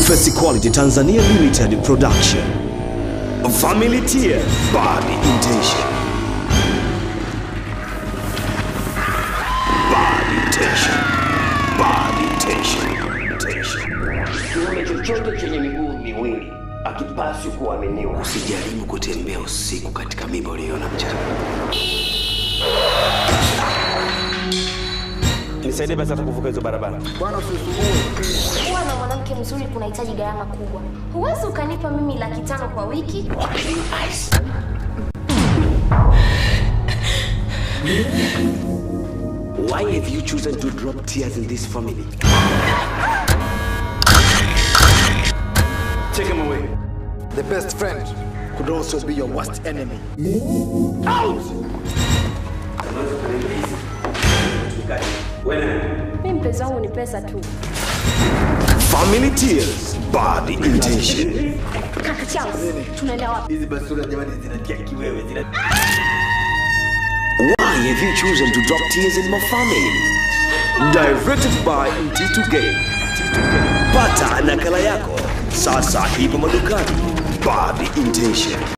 Confess Quality Tanzania Limited Production. Family Tier Bad Intention. Bad Intention. Bad Intention. Intention. Kiumbe chochote chenye miguu miwili akipaswi kuaminiwa. Usijaribu kutembea usiku katika mimba uliyoona mchana. nisaidie basi hata kuvuka hizo barabara. Kuwa na mwanamke mzuri kunahitaji gharama kubwa. Huwezi ukanipa mimi laki tano kwa wiki. Why have you chosen to drop tears in this family? Take him away. The best friend could also be your worst enemy. Mimi mpenzi wangu ni pesa tu. Family Tears Bad Intention. Kaka Charles, tunaenda wapi? Hizi basura jamani zinatia kiwewe zina Why have you chosen to drop tears in my family? Directed by Mtitu Game. Pata nakala yako sasa ipo madukani. Bad Intention.